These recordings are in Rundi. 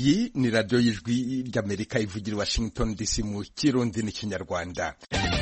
iyi ni radiyo y'ijwi ry'amerika ivugira i washington dc mu kirundi n'ikinyarwanda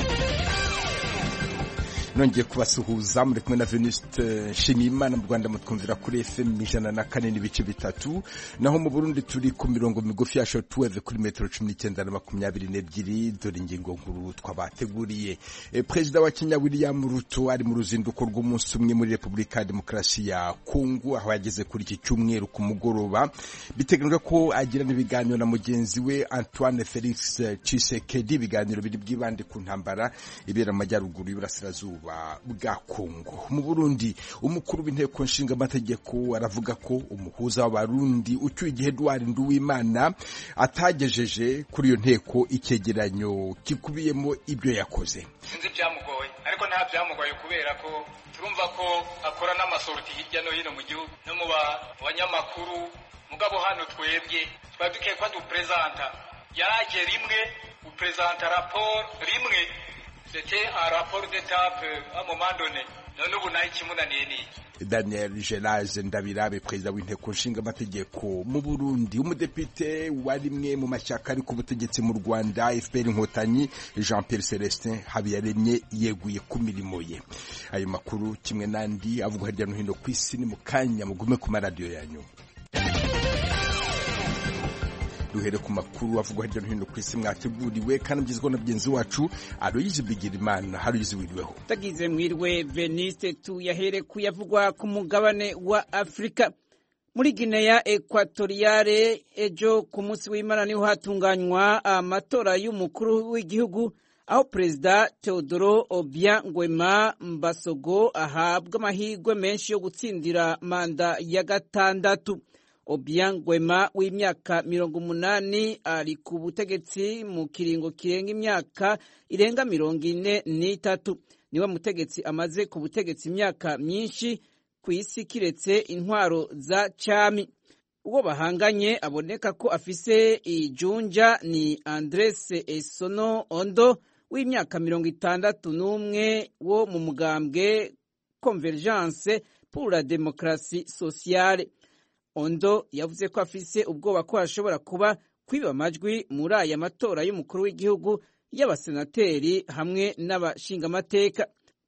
nongeye kubasuhuza muri kumwe na Venuste Nshimiyimana mu Rwanda mutwumvira kuri FM ijana na kane n'ibice bitatu naho mu Burundi turi ku mirongo migufi ya shortwave kuri metero cumi n'icyenda na makumyabiri n'ebyiri dore ingingo nkuru twabateguriye e, Perezida wa Kenya William Ruto ari mu ruzinduko rw'umunsi umwe muri Repubulika ya Demokarasi ya Kongo aho yageze kuri iki cyumweru ku mugoroba biteganyijwe ko agirana ibiganiro na mugenzi we Antoine Felix Tshisekedi ibiganiro biri bwibande ku ntambara ibera mu majyaruguru y'Iburasirazuba bwa Kongo mu Burundi umukuru w'inteko nshinga amategeko aravuga ko umuhuza w'abarundi ucyuye igihe Edouard Nduwimana atagejeje kuri iyo nteko icyegeranyo kikubiyemo ibyo yakoze sinzi byamugoye ariko nta byamugoye kubera ko turumva ko akora n'amasoroti hirya no hino mu gihugu no mu banyamakuru mugabo hano twebwe twari dukwiye ko duperezanta yaje rimwe uperezanta raporo rimwe c'était un rapport d'étape à un moment donné none ubu nayo ikimunaniye ni Daniel Gelage Ndabirabe perezida w'inteko nshinga amategeko mu Burundi umudepite wa rimwe mu mashyaka ari ku butegetsi mu Rwanda FPR Inkotanyi Jean Pierre Celestin Habiyaremye yeguye ku mirimo ye ayo makuru kimwe n'andi avugwa hirya no hino ku isi ni mu kanya mugume ku maradiyo yanyu duhere ku makuru avugwa hirya no hino ku isi mwateguriwe kandi mugezweho na mugenzi wacu Aloyizi Bigirimana Aloyizi wiriweho tagize mwirwe Veniste tuyahere kuyavugwa ku mugabane wa Afrika muri Guinea Equatoriale ejo ku munsi w'Imana niho hatunganywa amatora y'umukuru w'igihugu aho perezida Teodoro Obiang Nguema Mbasogo ahabwa amahirwe menshi yo gutsindira manda ya gatandatu Obiang Nguema w'imyaka mirongo umunani ari ku butegetsi mu kiringo kirenga imyaka irenga mirongo ine n'itatu niwe mutegetsi amaze ku butegetsi imyaka myinshi ku isi kiretse intwaro za cami uwo bahanganye aboneka ko afise ijunja ni Andres Esono Ondo w'imyaka mirongo itandatu n'umwe wo mu mugambwe Convergence pour la démocratie sociale Ondo yavuze ko afise ubwoba ko hashobora kuba kwiba amajwi muri aya matora y'umukuru w'igihugu y'abasenateri hamwe n'abashingamateka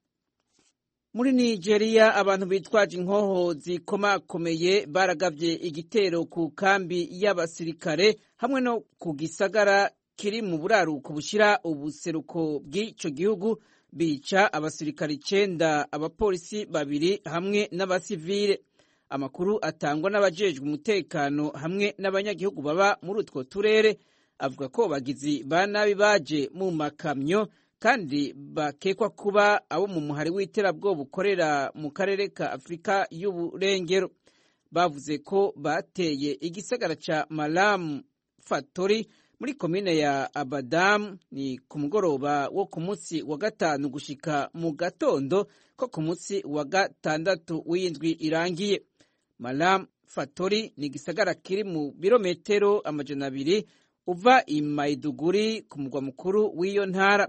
muri Nigeria abantu bitwaje inkoho zikomakomeye baragavye igitero ku kambi y'abasirikare hamwe no ku gisagara kiri mu buraruko bushira ubuseruko bw'ico gihugu bica abasirikare icenda abapolisi babiri hamwe n'abasivile amakuru atangwa n'abajejwe umutekano hamwe n'abanyagihugu baba muri utwo turere avuga ko bagizi ba nabi baje mu makamyo kandi bakekwa kuba abo mu muhari w'iterabwoba ukorera mu karere ka afurika y'uburengero bavuze ko bateye igisagara ca malamu fatori muri komine ya abadamu ni ku mugoroba wo ku munsi wa gatanu gushika mu gatondo ko ku munsi wa gatandatu w'indwi irangiye Malam Fatori ni igisagara kiri mu birometero amajana abiri uva i Maiduguri ku mugwa mukuru w'iyo ntara.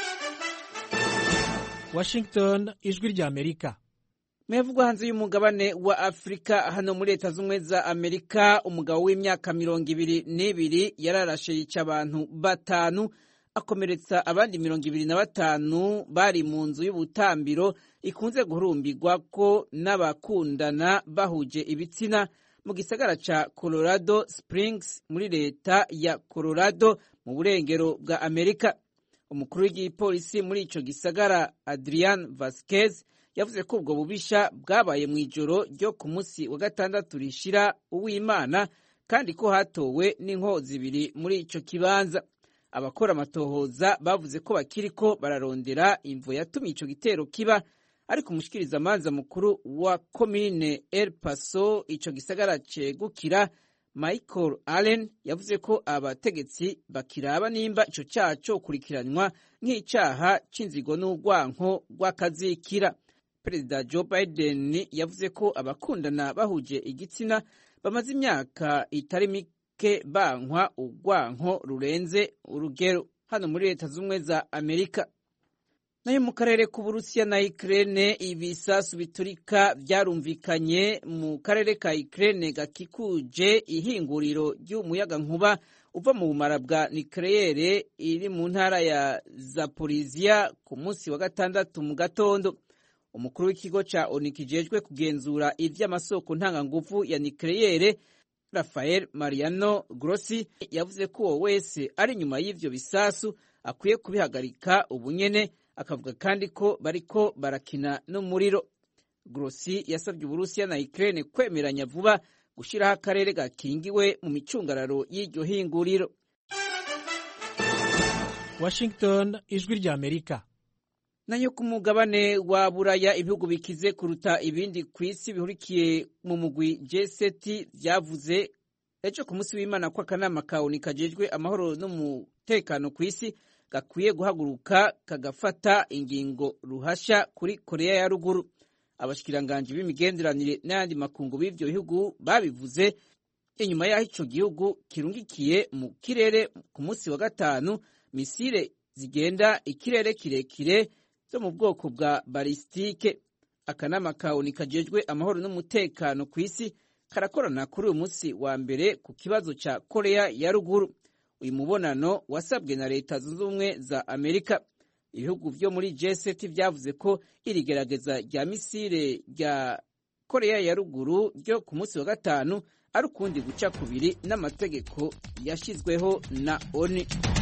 Washington, ijwi rya Amerika. Mevugwa hanze y'umugabane wa Afrika hano muri Leta Zunze za Amerika, umugabo w'imyaka mirongo ibiri n'ibiri yararashe yica abantu batanu akomeretsa abandi mirongo ibiri na batanu bari mu nzu y'ubutambiro ikunze guhurumbirwa ko n'abakundana bahuje ibitsina mu gisagara ca Colorado Springs muri leta ya Colorado mu burengero bwa Amerika. Umukuru w'igipolisi muri ico gisagara Adrian Vasquez yavuze ko ubwo bubisha bwabaye mu ijoro ryo ku munsi wa gatandatu rishira uw'Imana kandi ko hatowe n'inkoho zibiri muri ico kibanza. abakora amatohoza bavuze ko bakiriko bararondera imvo yatumye ico gitero kiba ariko umushikirizamanza mukuru wa komine El Paso ico gisagara cegukira Michael Allen yavuze ko abategetsi bakiraba nimba ico caha cokurikiranywa nk'icaha c'inzigo n'urwanko rw'akazikira perezida Joe Biden yavuze ko abakundana bahuje igitsina bamaze imyaka itari mike ke bankwa urwanko rurenze urugero hano muri leta z'ubumwe za amerika nayo mu karere k'uburusiya na Ukraine ibisasu biturika byarumvikanye mu karere ka Ukraine gakikuje ihinguriro ry'umuyagankuba uva mu bumara bwa nucleaire iri mu ntara ya Zaporizhia ku munsi wa gatandatu mu gatondo umukuru w'ikigo ca ONU kijejwe kugenzura ivy'amasoko ntanganguvu ya nucleaire Rafael Mariano Grossi yavuze ko uwo wese ari nyuma y'ivyo bisasu akwiye kubihagarika ubunyene akavuga kandi ko bariko barakina n'umuriro Grossi yasabye Uburusiya na Ukraine kwemeranya vuba gushiraho akarere gakingiwe mu micungararo y'iryo hinguriro Washington ijwi rya Amerika nayo ku mugabane wa buraya ibihugu bikize kuruta ibindi ku isi bihurikiye mu mugwi G7 vyavuze ejo ku munsi w'Imana ko akanama ka ONU kajejwe amahoro n'umutekano ku isi gakwiye guhaguruka kagafata ingingo ruhasha kuri Korea ya ruguru abashikiranganji b'imigenderanire n'ayandi makungu b'ivyo bihugu babivuze inyuma y'aho ico gihugu kirungikiye mu kirere ku munsi wa gatanu misile zigenda ikirere kirekire zo mu bwoko bwa balistike akanama ka ONU kajejwe amahoro n'umutekano ku isi karakorana kuri uyu munsi wa mbere ku kibazo ca Korea ya ruguru uyu mubonano wasabwe na leta zunze ubumwe za Amerika ibihugu vyo muri G7 vyavuze ko iri gerageza rya misile rya Korea ya ruguru ryo ku munsi wa gatanu ari ukundi guca kubiri n'amategeko yashizweho na ONU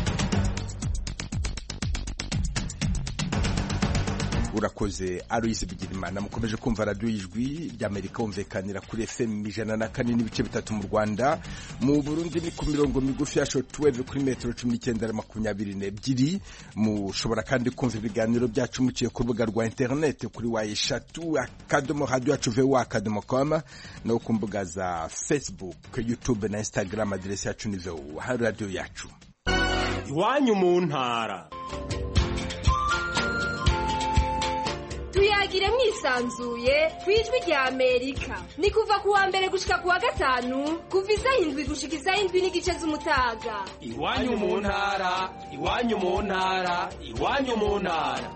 urakoze Aloise Bigirimana mukomeje kumva radiyo y'ijwi ry'Amerika wumvikanira kuri FM ijana na kane n'ibice bitatu mu Rwanda mu Burundi ni ku mirongo migufi ya shortwave kuri metero cumi n'icyenda na makumyabiri n'ebyiri mushobora kandi kumva ibiganiro byacu muciye ku rubuga rwa interineti kuri wa eshatu akadomo radiyo yacu vewa akadomo koma no ku mbuga za Facebook YouTube na Instagram aderesi yacu ni vewa hari radiyo yacu iwanyu mu ntara tuyagire mwisanzuye ku ijwi rya amerika ni kuva ku wa mbere gushika ku wa gatanu kuva isaha indwi gushika isaha indwi n'igice z'umutaga iwanyu mu ntara iwanyu mu ntara iwanyu mu ntara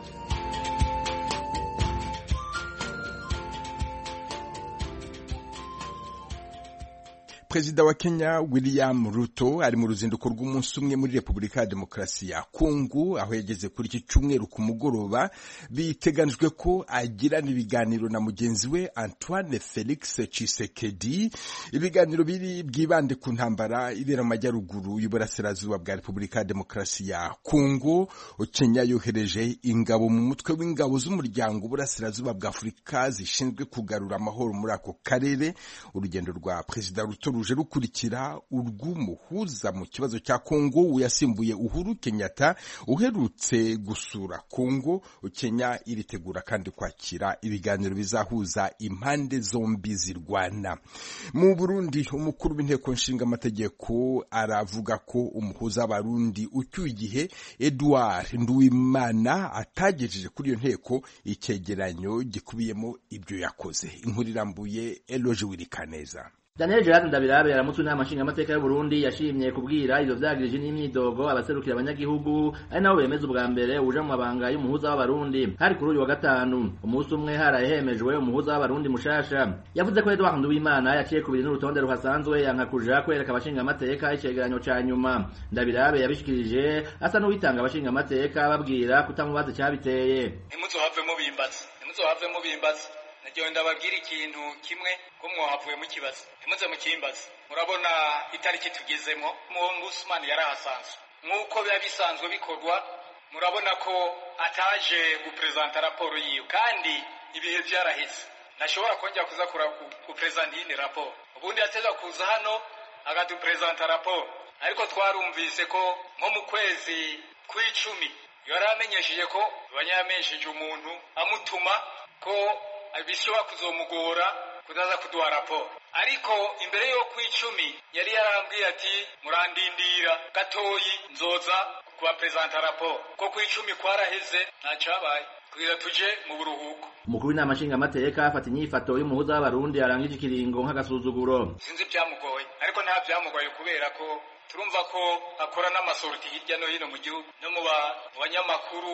Perezida wa Kenya William Ruto ari mu ruzinduko rw'umunsi umwe muri Repubulika ya Demokarasi ya Kongo aho yageze kuri iki cyumweru ku mugoroba biteganijwe ko agirana ibiganiro na mugenzi we Antoine Felix Tshisekedi ibiganiro biri bwibande ku ntambara ibera mu majyaruguru y'uburasirazuba bwa Repubulika ya Demokarasi ya Kongo Kenya yohereje ingabo mu mutwe w'ingabo z'umuryango uburasirazuba bwa Afurika zishinzwe kugarura amahoro muri ako karere urugendo rwa Perezida Ruto ruje rukurikira urw'umuhuza mu kibazo cya Kongo uyasimbuye Uhuru Kenyatta uherutse gusura Kongo Kenya iritegura kandi kwakira ibiganiro bizahuza impande zombi zirwana mu Burundi umukuru w'inteko nshinga amategeko aravuga ko umuhuza w'abarundi ucyuye igihe Edouard Nduwimana atagejeje kuri iyo nteko icyegeranyo gikubiyemo ibyo yakoze inkuru irambuye Eloge Wirikaneza Daniel Gerard Ndabirabe yaramutse inama nshingamateka y'u Burundi yashimye kubwira ivyo vyagirije n'imyidogo abaserukira abanyagihugu ari nabo bemeza ubwa mbere uje mu mabanga y'umuhuza w'abarundi hari kuri uyu wa gatanu umunsi umwe haraye hemejwe umuhuza w'abarundi mushasha yavuze ko Edouard Nduwimana yaciye kubiri n'urutonde ruhasanzwe yanka kuja kwereka abashingamateka icegeranyo ca nyuma Ndabirabe yabishikirije asa n'uwitanga abashingamateka babwira kutamubaza icyabiteye ntimuzohavemo bimbaza ntimuzohavemo bimbaza nagiye ndababwira ikintu kimwe ko mwahavuye mu kibazo ntimuze mu kimbaza murabona itariki tugezemo mu Usman yarahasanzwe nk'uko biba bisanzwe bikorwa murabona ko ataje guprezanta raporo yiwe kandi ibihe byaraheze ntashobora kongera kuza guprezanta iyindi raporo ubundi yateza kuza hano agaduprezanta raporo ariko twarumvise ko nko mu kwezi kw'icumi yari amenyesheje ko banyamenyesheje umuntu amutuma ko bishobora kuzomugora kudaza kuduha raporo ariko imbere yo kw'icumi yari yarambwiye ati murandindira gatoyi nzoza kubaprezanta raporo ko kw'icumi kwaraheze ntacabaye kugira tuje mu buruhuko umukuru w'inama nshingamateka afata inyifato y'umuhuza w'abarundi arangije ikiringo nk'agasuzuguro sinzi ibyamugoye ariko nta byamugoye kubera ko turumva ko akora n'amasorti hirya no hino mu gihugu no mu banyamakuru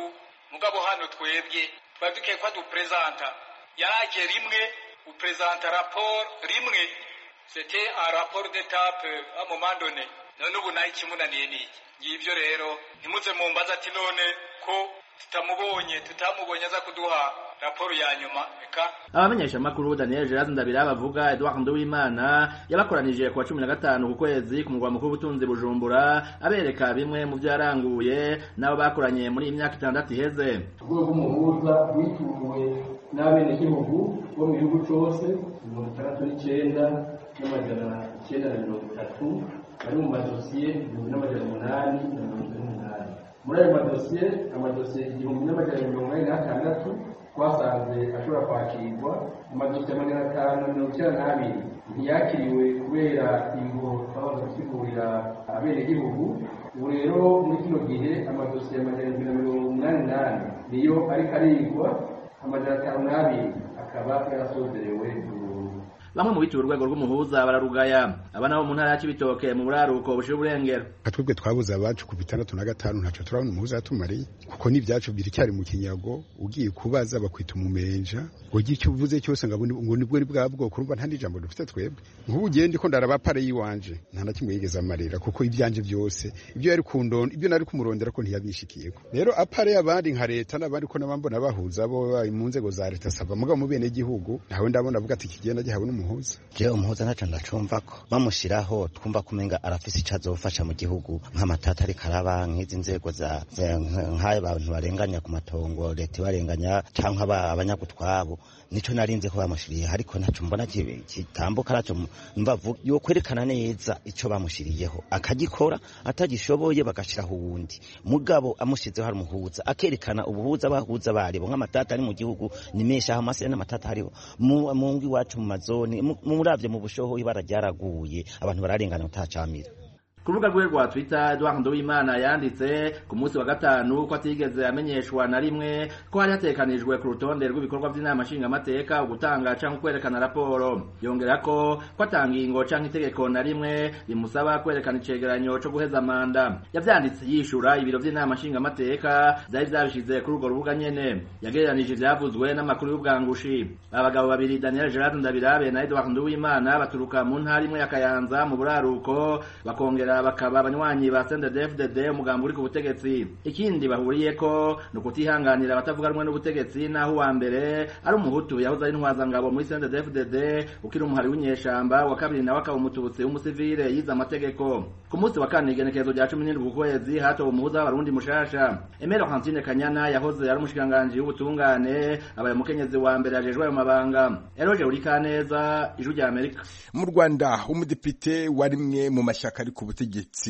mugabo hano twebwe twari dukwiye ko duperezanta yaraje rimwe uperezanta raporo rimwe sete a raporo d'etape a moment donné none ubu nayo ikimunaniye niki ngibyo rero ntimuze mumbaza ati none ko tutamubonye tutamubonye aza kuduha raporo ya nyuma reka abamenyesha makuru Daniel Gerard Ndabira bavuga Edouard Nduwimana yabakoranije ku wa 15 ku kwezi ku mugwa mukuru w'ubutunzi Bujumbura abereka bimwe mu byo yaranguye nabo bakoranye muri iyi myaka itandatu iheze urwego rw'umuhuza rwituwe n'abenegihugu bo mu gihugu cyose mirongo itandatu n'icyenda n'amajana icyenda na mirongo itatu bari mu madosiye igihumbi n'amajana umunani na mirongo ine n'umunani muri ayo madosiye amadosiye igihumbi n'amajana mirongo inani n'atandatu twasanze ashobora kwakirwa amadosiye magana atanu na mirongo icyenda n'abiri ntiyakiriwe kubera ingo twabanza gusigurira abenegihugu ubu rero muri kino gihe amadosiye amajana na mirongo umunani n'ane niyo ariko arigwa amajana atanu n'abiri akaba yarasozerewe burundu bamwe mu bituye urwego rw'umuhuza bararugaya aba nabo mu ntara ya Cibitoke mu buraruko bushira uburengero twebwe twabuze abacu ku bitandatu na gatanu ntaco turabona umuhuza yatumariye kuko n'ivyacu biracyari mu kinyago ugiye kubaza bakwita umumenja ugira icyo uvuze cyose ngo ngo nibwo ni bwa bwoko urumva nta n'ijambo dufite twebwe nk'ubu ugiye ndiko ndaraba pare yiwanje nta na kimwe yigeze amarira kuko ivyanje byose ibyo yari kundonda ibyo nari kumurondera ko ntiyabishikiyeko rero apare y'abandi nka leta n'abandi ko nabambona bahuza bo bari mu nzego za leta sava mugabo mu bene gihugu nawe ndabona avuga ati kigenda gihawe n'umuhuza je umuhuza ntaco ndacumva ko bamushiraho twumva kumenga arafise ico azofasha mu gihugu nk'amatata ariko araba nk'izi nzego za nk'ayo bantu barenganya ku matongo leta ibarenganya canke abanyagutwabo nico narinze ko bamushiriye ariko ntaco mbona kitambuka naco mbavu yo kwerekana neza ico bamushiriyeho akagikora atagishoboye bagashiraho uwundi mugabo amushizeho hari umuhuza akerekana ubuhuza bahuza baribo nk'amatata ari mu gihugu ni menshi aho amase n'amatata hariho mu ngi iwacu mu mazoni muravye mu bushoho ibara ryaraguye abantu bararengana utacamira ku rubuga rwe rwa twitter Edouard Nduwimana yanditse ku munsi wa gatanu ko atigeze amenyeshwa na rimwe ko hari hatekanijwe ku rutonde rw'ibikorwa by'inama nshingamateka ugutanga canke kwerekana raporo yongera ko ko atangingo canke itegeko na rimwe rimusaba kwerekana icegeranyo co guheza manda yavyanditse yishura ibiro vy'inama nshingamateka vyari vyabishize kuri urwo rubuga nyene yagereranije ivyavuzwe n'amakuru y'ubwangushi abagabo babiri Daniel Gerard Ndabirabe na Edouard Nduwimana baturuka mu ntara imwe ya Kayanza mu buraruko bakongera bakaba abanywanyi ba CNDD-FDD umugambi uri ku butegetsi ikindi bahuriyeko ni ukutihanganira abatavuga rumwe n'ubutegetsi naho uwa mbere ari umuhutu yahoze ari intwazangabo muri CNDD-FDD ukiri umuhari w'inyeshamba wa kabiri nawe akaba umututsi w'umusivile yize amategeko ku munsi wa kane igenekerezo rya cumi n'indwi ukwezi hatowe umuhuza w'abarundi mushasha Emero Hansine Kanyana yahoze ari umushikiranganji w'ubutungane abaye umukenyezi wa mbere yajejwe ayo mabanga Eroje Urikaneza ijwi rya Amerika mu Rwanda umudepite wa rimwe mu mashyaka ari ku butegetsi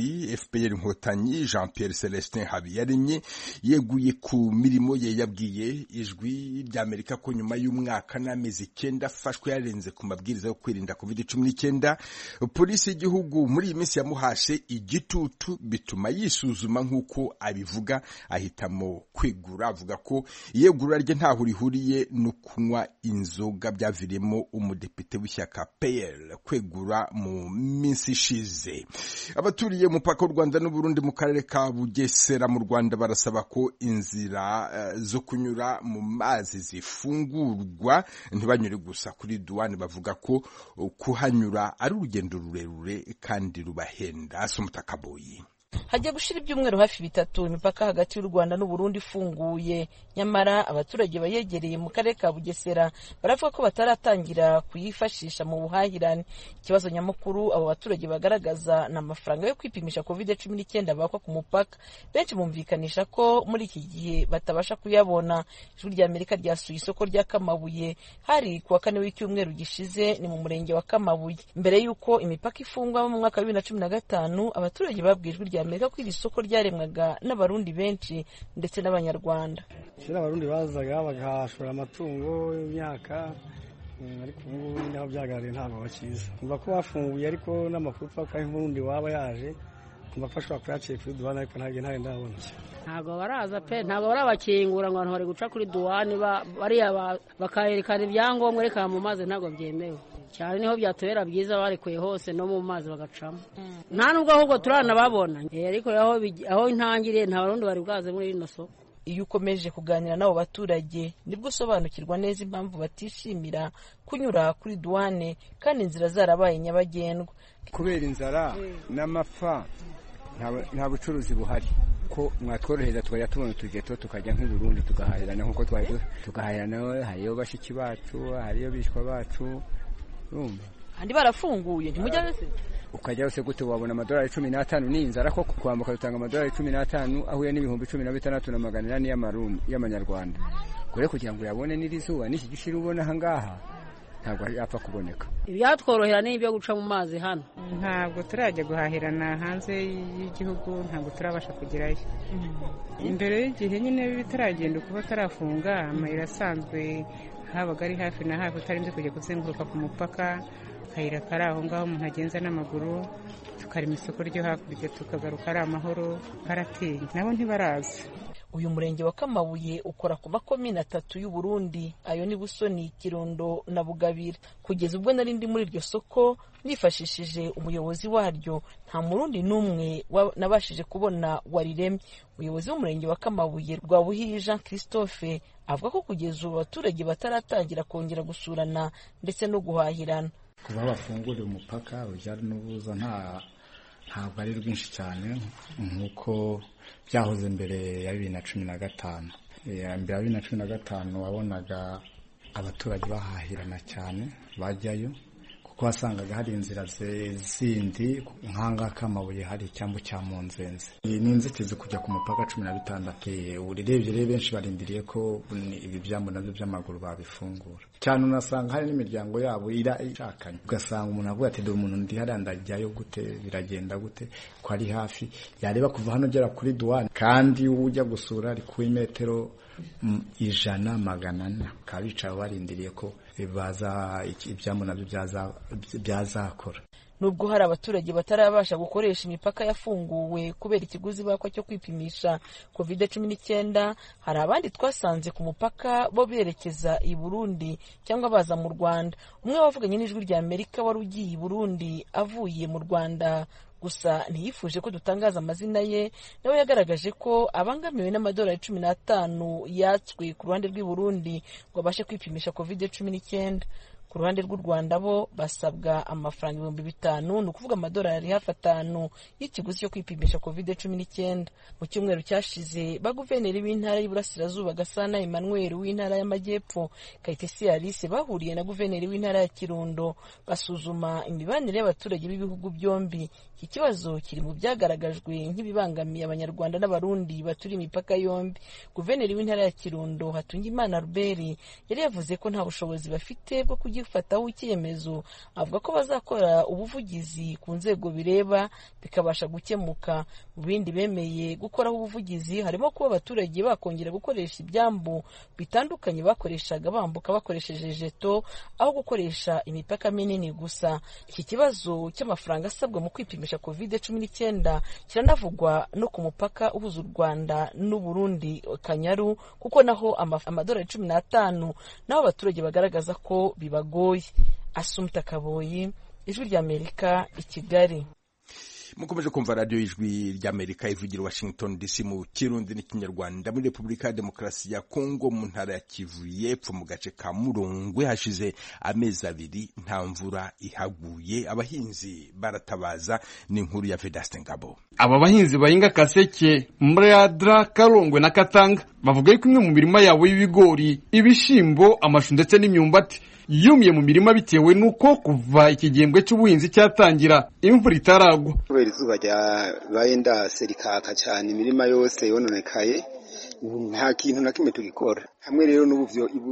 FPR Inkotanyi Jean Pierre Celestin Habiyaremye yeguye ku mirimo ye yabwiye ijwi ry'Amerika ko nyuma y'umwaka n'amezi icyenda afashwe yarenze ku mabwiriza yo kwirinda covid cumi n'icyenda polisi y'igihugu muri iyi minsi yamuhashe igitutu bituma yisuzuma nk'uko abivuga ahitamo kwegura avuga ko iyegura rye ntaho rihuriye no kunywa inzoga byaviriyemo umudepite w'ishyaka PL kwegura mu minsi ishize abaturiye umupaka w'u Rwanda n'Uburundi mu karere ka Bugesera mu Rwanda barasaba ko inzira uh, zo kunyura mu mazi zifungurwa ntibanyure gusa kuri duwani bavuga ko uh, kuhanyura ari urugendo rurerure kandi rubahenda asumutakaboyi hajya gushira ibyumweru hafi bitatu imipaka hagati y'u Rwanda n'u Burundi ifunguye nyamara abaturage bayegereye mu karere ka Bugesera baravuga ko bataratangira kuyifashisha mu buhahirane ikibazo nyamukuru abo baturage bagaragaza ni amafaranga yo kwipimisha covid cumi n'icyenda bakwa ku mupaka benshi bumvikanisha ko muri iki gihe batabasha kuyabona ijwi rya Amerika ryasuye isoko rya Kamabuye hari ku wa kane w'icyumweru gishize ni mu murenge wa Kamabuye mbere y'uko imipaka ifungwa mu mwaka wa bibiri na cumi na gatanu abaturage babwiye ijwi rya Amerika ko iri soko ryaremwaga n'abarundi benshi ndetse n'abanyarwanda kera abarundi bazaga bagahashora amatungo imyaka ariko ubu ngubu naho byagaragaye ntabwo bakiza kumva ko bafunguye ariko n'amakuru twaka nk'urundi waba yaje kumva ko ashobora kuyaciye kuri duwane ariko ntabwo ntayo ndabona ntabwo baraza pe ntabwo barabakingura ngo abantu bari guca kuri duwane bariya bakayerekana ibyangombwa reka mu mazi ntabwo byemewe cyane niho byatubera byiza barekuye hose no mu mazi bagacamo nta nubwo ahubwo turanababona ariko aho intangiriye nta barundi bari bwaze muri rino soko iyo ukomeje kuganira n'abo baturage nibwo usobanukirwa neza impamvu batishimira kunyura kuri duwane kandi inzira zarabaye nyabagendwa kubera inzara n'amapfa nta bucuruzi buhari ko mwatworohereza tukajya tubona utugeto tukajya nk'i Burundi tugahahirana nk'uko twari tugahahirana hariyo bashiki bacu hariyo bishwa bacu urumva andi barafunguye ntimujya wese ukajya wese gute wabona amadolari cumi n'atanu ni inzara ko kwambuka dutanga amadolari cumi n'atanu ahuye n'ibihumbi cumi na bitandatu na magana inani y'amanyarwanda kure kugira ngo uyabone n'iri zuba n'iki gishiri ubona aha ngaha ntabwo yapfa kuboneka ibyatworohera ni ibyo guca mu mazi hano ntabwo turajya guhahirana hanze y'igihugu ntabwo turabasha kugerayo imbere y'igihe nyine bitaragenda kuba tarafunga amayira asanzwe habaga ari hafi na hafi utarinze kujya kuzenguruka ku mupaka akayira kari aho ngaho umuntu agenza n'amaguru tukarema isoko ryo hakurya tukagaruka ari amahoro karatinya nabo ntibaraza uyu murenge wa kamabuye ukora ku makomine atatu y'u Burundi ayo ni busoni kirundo na bugabira kugeza ubwo nari ndi muri iryo soko nifashishije umuyobozi waryo nta murundi n'umwe nabashije kubona wariremye umuyobozi w'umurenge wa kamabuye rwa buhiyi jean christophe avuga ko kugeza ubu abaturage bataratangira kongera gusurana ndetse no guhahirana kuba bafunguriye umupaka urujya n'uruza nta ntabwo ari rwinshi cyane nk'uko byahoze mbere ya bibiri na cumi na gatanu mbere ya bibiri na cumi na gatanu wabonaga abaturage bahahirana cyane bajyayo kuko wasangaga hari inzira zindi nk'ahangaha k'amabuye hari icyambu cya munzenze iyi ni inzitizi kujya ku mupaka cumi na bitandatu urebye rero benshi barindiriye ko ibi byambu nabyo by'amaguru babifungura cyane unasanga hari n'imiryango yabo ishakanye ugasanga umuntu avuga ati dore umuntu ndi hariya ndajyayo gute biragenda gute ko ari hafi yareba kuva hano ugera kuri duwane kandi ujya gusura ari kuri metero ijana magana ane bakaba bicaye barindiriye ko baza ibyambu nabyo byazakora nubwo hari abaturage batarabasha gukoresha imipaka yafunguwe kubera ikiguzi bakwa cyo kwipimisha covid cumi n'icyenda hari abandi twasanze ku mupaka bo berekeza i burundi cyangwa baza mu rwanda umwe wavuganye n'ijwi rya amerika wari ugiye i burundi avuye mu rwanda gusa ntiyifuje ko dutangaza amazina ye nawe yagaragaje ko abangamiwe n'amadolari cumi n'atanu yatswe ku ruhande rw'i burundi ngo abashe kwipimisha covid cumi n'icyenda ku ruhande rw'u rwanda bo basabwa amafaranga ibihumbi bitanu ni ukuvuga amadolari hafi atanu y'ikiguzi cyo kwipimisha covid cumi n'icyenda mu cyumweru cyashize baguverineri b'intara y'iburasirazuba gasana emmanuel w'intara y'amajyepfo kayitesi alice bahuriye na guverineri w'intara ya kirundo basuzuma imibanire y'abaturage b'ibihugu byombi iki kibazo kiri mu byagaragajwe nk'ibibangamiye abanyarwanda n'abarundi baturiye imipaka yombi guverineri w'intara ya kirundo hatungimana ruberi yari yavuze ko nta bushobozi bafite bwo kugifataho icyemezo avuga ko bazakora ubuvugizi ku nzego bireba bikabasha gukemuka mu bindi bemeye gukoraho ubuvugizi harimo kuba abaturage bakongera gukoresha ibyambu bitandukanye bakoreshaga bambuka bakoresheje jeto aho gukoresha imipaka minini gusa iki kibazo cy'amafaranga asabwa mu kwipimisha covid cumi n'icyenda kiranavugwa no ku mupaka uhuza u rwanda n'uburundi kanyaru kuko naho amadolari cumi n'atanu naho abaturage bagaragaza ko bibagoye asumta kaboyi ijwi ry'amerika i kigali mukomeje kumva radiyo y'ijwi ry'amerika ivugira washington dc mu kirundi n'ikinyarwanda muri repubulika ya demokarasi ya kongo mu ntara ya kivu y'epfo mu gace ka murongwe hashize amezi abiri nta mvura ihaguye abahinzi baratabaza ni inkuru ya vedaste ngabo aba bahinzi bahinga kaseke mradra karongwe na katanga bavuga yuko imwe mu mirima yabo y'ibigori ibishyimbo amashu ndetse n'imyumbati yumiye mu mirima bitewe n'uko kuva iki gihembwe cy'ubuhinzi cyatangira imvura itaragwa kubera izuba ryabaye ndase rikaka cyane imirima yose yononekaye ubu nta kintu na kimwe tugikora hamwe rero n'ubu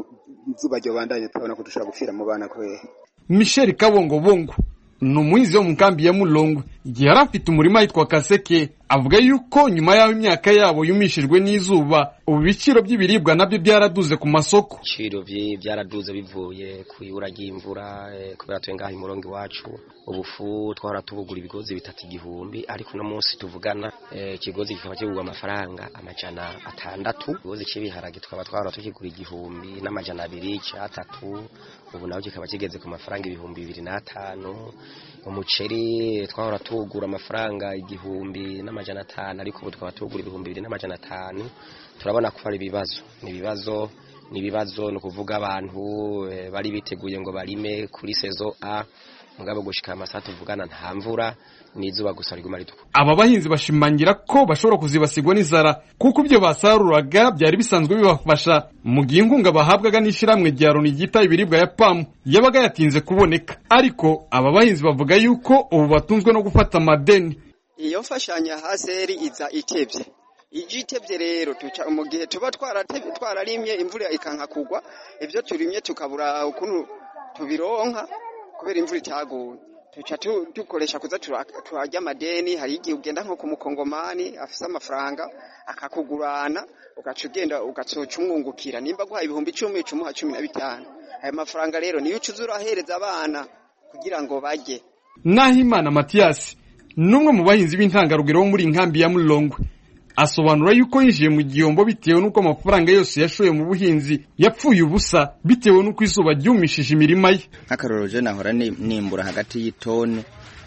izuba ryabandanye turabona ko dushobora gupfira mu bana kubera michel kabongobongo ni umuhinzi wo mu nkambi ya mulongwe igihe yari afite umurima yitwa kaseke avuga yuko nyuma y'aho imyaka yabo yumishijwe n'izuba ubu ibiciro by'ibiribwa nabyo byaraduze ku masoko ibiciro byaraduze bivuye ku ibura ry'imvura kubera tuwe ngaho imurongo iwacu ubufu twahora tubugura ibigozi bitatu igihumbi ariko uno munsi tuvugana ikigozi kikaba kigurwa amafaranga amajana atandatu ikigozi cy'ibiharage tukaba twahora tukigura igihumbi n'amajana abiri cyatatu ubu naho kikaba kigeze ku mafaranga ibihumbi bibiri n'atanu umuceri twahora tuwugura amafaranga igihumbi n'amajana atanu ariko ubu tukaba tugura ibihumbi bibiri n'amajana atanu turabona ko ari ibibazo ni ibibazo ni ibibazo ni ukuvuga abantu bari biteguye ngo barime kuri sezo a mugabo gushika amasaha tuvugana nta mvura n'izuba gusa riguma ritukura aba bahinzi bashimangira ko bashobora kuzibasigwa n'inzara kuko ibyo basaruraga byari bisanzwe bibafasha mu gihe inkunga bahabwaga n'ishyirahamwe rya loni ryita ibiribwa ya pamu yabaga yatinze kuboneka ariko aba bahinzi bavuga yuko ubu batunzwe no gufata amadeni iyo mfashanya haseri iza itebye ije itebye rero tuca mu gihe tuba twararimye imvura ikanka kugwa ibyo turimye tukabura ukuntu tubironka kubera imvura itaguye tuca dukoresha kuza turarya amadeni hari igihe ugenda nko ku mukongomani afise amafaranga akakugurana ugaca ugenda ugacoca umwungukira nimba guhaye ibihumbi icumi icumuha cumi na bitanu ayo mafaranga rero niyo uca uza urahereza abana kugira ngo barye nahimana matiyasi ni umwe mu bahinzi b'intangarugero bo muri inkambi ya murongwe asobanura yuko yinjiye mu gihombo bitewe n'uko amafaranga yose yashoye mu buhinzi yapfuye ubusa bitewe n'uko izuba ryumishije imirima ye nk'akarorero je nahora nimbura hagati y'itoni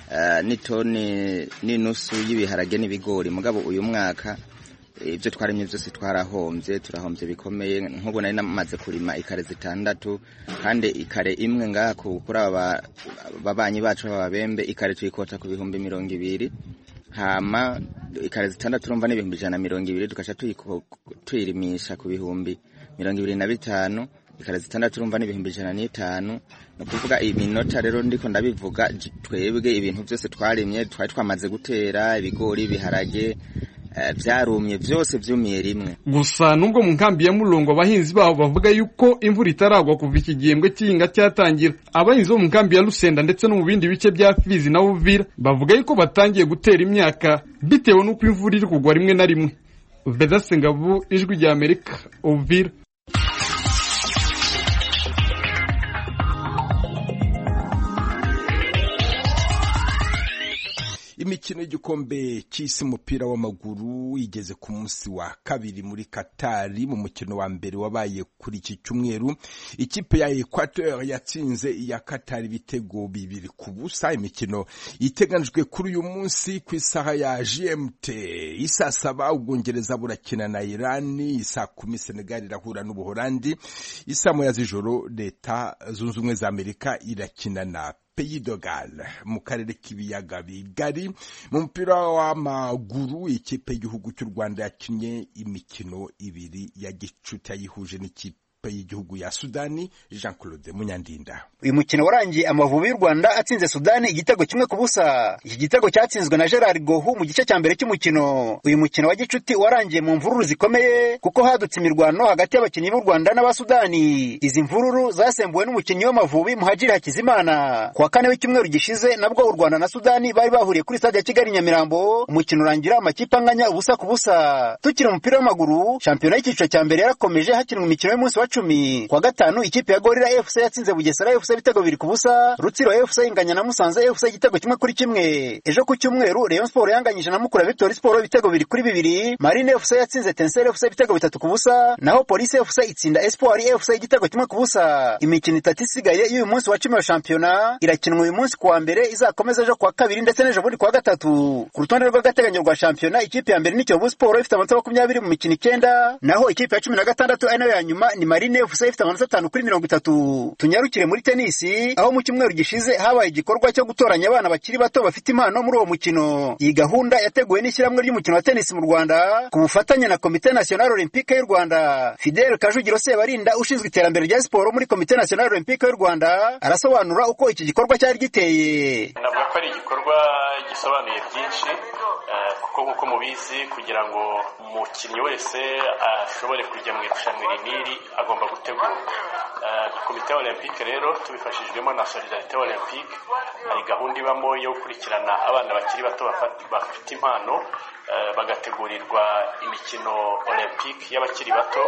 n'itoni n'inusu y'ibiharage n'ibigori mugabo uyu mwaka ibyo twarimye byose twarahombye turahombye bikomeye nk'ubu nari namaze kurima ikare zitandatu kandi ikare imwe ngaha kuri aba babanyi bacu b'ababembe ikare tuyikota ku bihumbi mirongo ibiri hama ikare zitandatu urumva n'ibihumbi ijana na mirongo ibiri tugaca tuyirimisha ku bihumbi mirongo ibiri na bitanu ikare zitandatu urumva n'ibihumbi ijana n'itanu ni ukuvuga iminota rero ndiko ndabivuga twebwe ibintu byose twarimye twari twamaze gutera ibigori ibiharage byarumye byose byumiye rimwe gusa nubwo mu nkambi ya murongo abahinzi babo bavuga yuko imvura itaragwa kuva iki gihembwe cy'ihinga cyatangira abahinzi bo mu nkambi ya rusenda ndetse no mu bindi bice bya fizi na uvira bavuga yuko batangiye gutera imyaka bitewe n'uko imvura iri kugwa rimwe na rimwe vedasengabu ijwi rya amerika uvira imikino y'igikombe cy'isi umupira w'amaguru igeze ku munsi wa kabiri muri katari mu mukino wa mbere wabaye kuri iki cyumweru ikipe ya equateur yatsinze iya katari ibitego bibiri ku busa imikino iteganijwe kuri uyu munsi ku isaha ya gmt isaa saba ubwongereza burakina na irani isaa kumi senegal irahura n'ubuholandi isaa moya z'ijoro leta zunze ubumwe za amerika irakina na Pays de Galles mu karere k'ibiyaga bigari mu mupira w'amaguru ikipe y'igihugu cy'u Rwanda yakinnye imikino ibiri ya gicuti yayihuje n'ikipe y'igihugu ya Sudani Jean Claude Munyandinda uyu mukino warangiye amavubi y'u Rwanda atsinze Sudani igitego kimwe ku busa iki gitego cyatsinzwe na Gerard Gohu mu gice cya mbere cy'umukino uyu mukino wa gicuti warangiye mu mvururu zikomeye kuko hadutse imirwano hagati y'abakinnyi b'u Rwanda n'abasudani izi mvururu zasembuwe n'umukinnyi w'amavubi Muhajiri Hakizimana ku wa kane w'icyumweru gishize nabwo u Rwanda na Sudani bari bahuriye kuri stade ya Kigali Nyamirambo umukino urangira amakipe anganya ubusa ku busa tukiri umupira w'amaguru shampiyona y'icyiciro cya mbere yarakomeje hakinwa imikino y'umunsi wa cumi kwa gatanu ikipe ya Gorilla FC yatsinze Bugesera FC ibitego bibiri ku busa Rutsiro FC inganya na Musanze FC igitego kimwe kuri kimwe ejo ku cyumweru Rayon Sport yanganyije na Mukura Victory Sport ibitego bibiri kuri bibiri Marine FC yatsinze Tensel FC ibitego bitatu ku busa naho Police FC itsinda Espoir FC igitego kimwe ku busa imikino itatu isigaye y'uyu munsi wa cumi wa shampiyona irakinwa uyu munsi kuwa mbere izakomeza ejo kuwa kabiri ndetse n'ejo bundi kuwa gatatu ku rutonde rw'agateganyo rwa shampiyona ikipe ya mbere ni Kiyovu Sport ifite amanota makumyabiri mu mikino icyenda naho ikipe ya cumi na gatandatu ari nayo ya nyuma ni Marine FC ifite amanota atanu kuri mirongo itatu tunyarukire muri tenisi aho mu cyumweru gishize habaye igikorwa cyo gutoranya abana bakiri bato bafite impano muri uwo mukino iyi gahunda yateguwe n'ishyirahamwe ry'umukino wa tenisi mu Rwanda ku bufatanye na Komite National Olympique y'u Rwanda Fidel Kajugiro Sebarinda ushinzwe iterambere rya siporo muri Komite National Olympique y'u Rwanda arasobanura uko iki gikorwa cyari giteye navuga ko ari igikorwa gisobanuye byinshi kuko nk'uko mubizi kugira ngo umukinnyi wese ashobore kujya mu irushanwa iri n'iri agomba gutegurwa komite olympique rero tubifashijwemo na solidarite olympique hari gahunda ibamo yo gukurikirana abana bakiri bato bafite impano bagategurirwa imikino olympique y'abakiri bato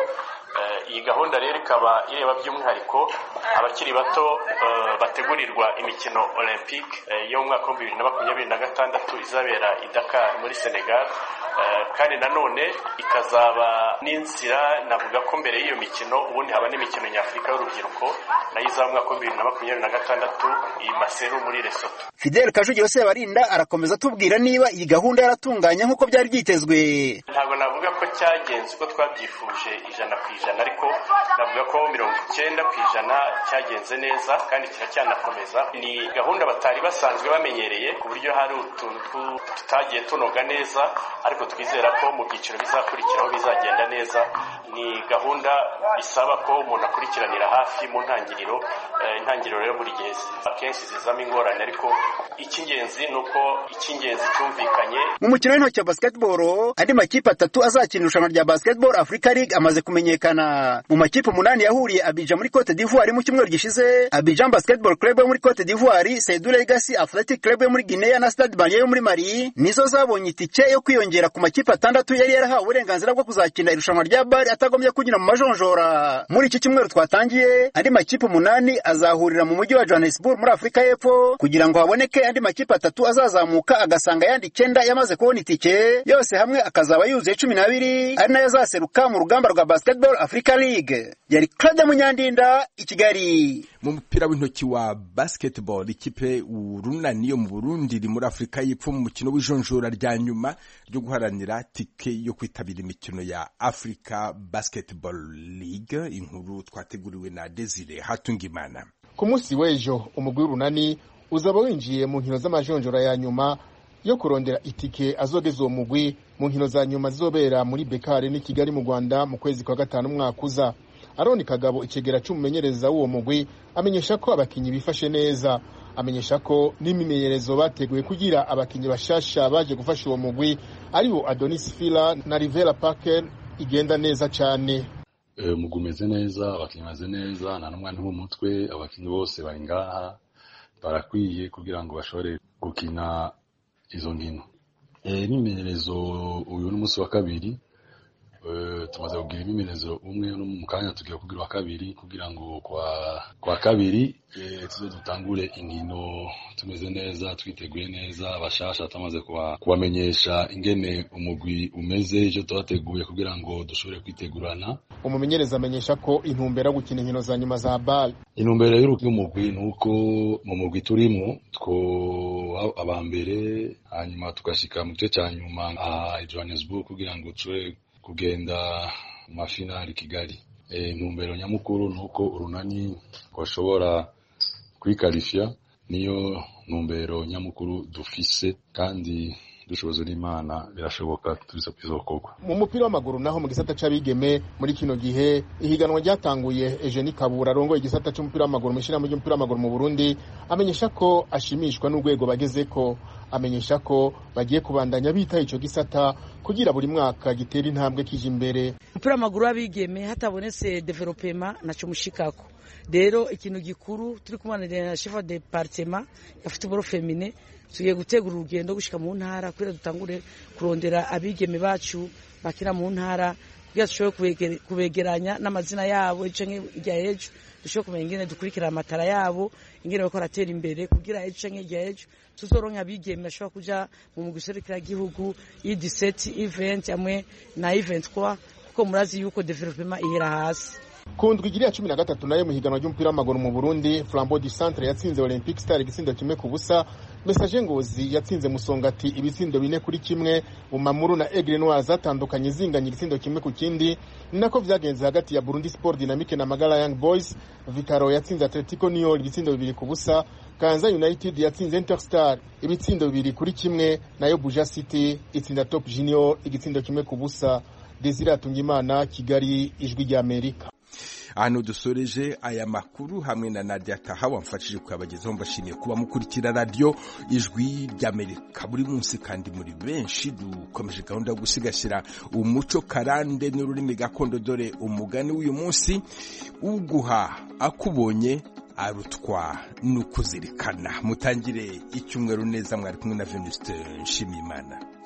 iyi gahunda rero ikaba ireba by'umwihariko abakiri bato bategurirwa imikino olympique yo mu mwaka w'ibihumbi bibiri na makumyabiri na gatandatu izabera i Dakar muri Senegal kandi nanone ikazaba n'inzira navuga ko mbere y'iyo mikino ubundi haba n'imikino nyafurika y'urubyiruko nayo izaba mu mwaka wa bibiri na makumyabiri na gatandatu i maseru muri lesoto fidel kajugiro sebarinda arakomeza atubwira niba iyi gahunda yaratunganye nk'uko byari byitezwe ntabwo navuga ko cyagenze uko twabyifuje ijana ku ijana ariko navuga ko mirongo icyenda ku ijana cyagenze neza kandi kiracyanakomeza ni gahunda batari basanzwe bamenyereye ku buryo hari utuntu tutagiye tunoga neza ariko twizera ko mu byiciro bizakurikiraho bizagenda neza ni gahunda isaba ko umuntu akurikiranira hafi mu ntangiriro intangiriro rero buri gihe akenshi zizamo ingorane ariko icy'ingenzi ni uko icy'ingenzi cyumvikanye mu mukino w'intoki wa basketball andi makipe atatu azakina irushanwa rya basketball africa league amaze kumenyekana mu makipe umunani yahuriye abidjan muri cote d'ivoire mu cyumweru gishize abidjan basketball club yo muri cote d'ivoire saidu legacy athletic club yo muri guinea na stade malien yo muri mali nizo zabonye itike yo kwiyongera ku makipe atandatu yari yarahawe uburenganzira bwo kuzakina irushanwa rya bari atagombye kunyura mu majonjora muri iki cyumweru twatangiye andi makipe umunani azahurira mu mujyi wa johannesburg muri afurika y'epfo kugira ngo haboneke andi makipe atatu azazamuka agasanga ayandi icyenda yamaze kubona itike yose hamwe akazaba yuzuye cumi n'abiri ari nayo azaseruka mu rugamba rwa basketball africa league yari claude munyandinda i kigali mu mupira w'intoki wa basketball ikipe urunani yo mu burundi iri muri afurika y'epfo mu mukino w'ijonjora rya nyuma ryo guharanira tike yo kwitabira imikino ya africa basketball league inkuru twateguriwe na desire hatungimana ku munsi w'ejo umugwi w'urunani uzaba winjiye mu nkino z'amajonjora ya nyuma yo kurondera itike azogeza uwo mugwi mu nkino za nyuma zizobera muri bekari n'i kigali mu rwanda mu kwezi kwa gatanu umwaka uza aroni kagabo ikigera cy'umumenyereza w'uwo mugwi amenyesha ko abakinnyi bifashe neza amenyesha ko n'imimenyerezo bateguye kugira abakinnyi bashasha baje gufasha uwo mugwi aribo adonis fila na rivera parker igenda neza cyane umugwi umeze neza abakinnyi bameze neza nta n'umwanya w'umutwe abakinnyi bose bari ngaha barakwiye kugira ngo bashobore gukina izo nkino imyimenyerezo uyu ni umunsi wa kabiri tumaze kugira imyimenyerezo umwe no mu kanya tugiye kugira uwa kabiri kugira ngo kwa kabiri tuze dutangure inkino tumeze neza twiteguye neza abashasha tumaze kubamenyesha ingene umugwi umeze icyo tubateguye kugira ngo dushobore kwitegurana umumenyereza amenyesha ko intumbero yo gukina inkino za nyuma za bale intumbero y'umugwi ni uko mu mugwi turimo two aba mbere hanyuma tugashyika mu gice cya nyuma aha i johannesburg kugira ngo dushobore kugenda mu mafinari kigali intumbero nyamukuru ni uko urunani rwashobora kwikarifiya niyo ntumbero nyamukuru dufise kandi dushoboza n'imana birashoboka bizokorwa mu mupira w'amaguru naho mu gisata c'abigeme muri kino gihe ihiganwa ryatanguye Eugenie Kabura arongoye igisata c'umupira w'amaguru mu ishyirahamwe ry'umupira w'amaguru mu Burundi amenyesha ko ashimishwa n'urwego bagezeko amenyesha ko bagiye kubandanya bitaho ico gisata kugira buri mwaka gitera intambwe kije imbere umupira w'amaguru w'abigeme hatabonetse developema naco mushikako rero ikintu gikuru turi kumanira na chef de departement ya football femine tugiye gutegura urugendo gushika mu ntara kugira dutangure kurondera abigeme bacu bakina mu ntara kugira dushobore kubegeranya n'amazina yabo canke irya ejo dushobore kumenya ingene dukurikira amatara yabo ingene bariko baratera imbere kugira ejo canke irya ejo tuzoronka abigeme bashobora kuja mu mugwi serukiragihugu i17 event hamwe na event kwa kuko murazi yuko development ihera hasi ku ndwi igiriya cumi na gatatu nayo mu higanwa ry'umupira w'amaguru mu burundi flambo du centre yatsinze olympic star igitsindo kimwe ku busa mesaje ngozi yatsinze musongati ibitsindo bine kuri kimwe bumamuru na egre noir zatandukanye zinganya igitsindo kimwe ku kindi ni nako vyagenze hagati ya burundi sport dynamique na magala young boys vitaro yatsinze atletico niol ibitsindo bibiri ku busa kanza united yatsinze interstar ibitsindo bibiri kuri kimwe nayo buja city itsinda top junior igitsindo kimwe ku busa desire atungimana kigali ijwi ry'amerika ahantu dusoreje aya makuru hamwe na Nadia Taha wamfashije kuyabagezaho mbashimiye kuba mukurikira radio ijwi ry'Amerika buri munsi kandi muri benshi dukomeje gahunda yo gusigasira umuco karande n'ururimi gakondo dore umugani w'uyu munsi uguha akubonye arutwa n'ukuzirikana mutangire icyumweru neza mwari kumwe na Venuste Nshimiyimana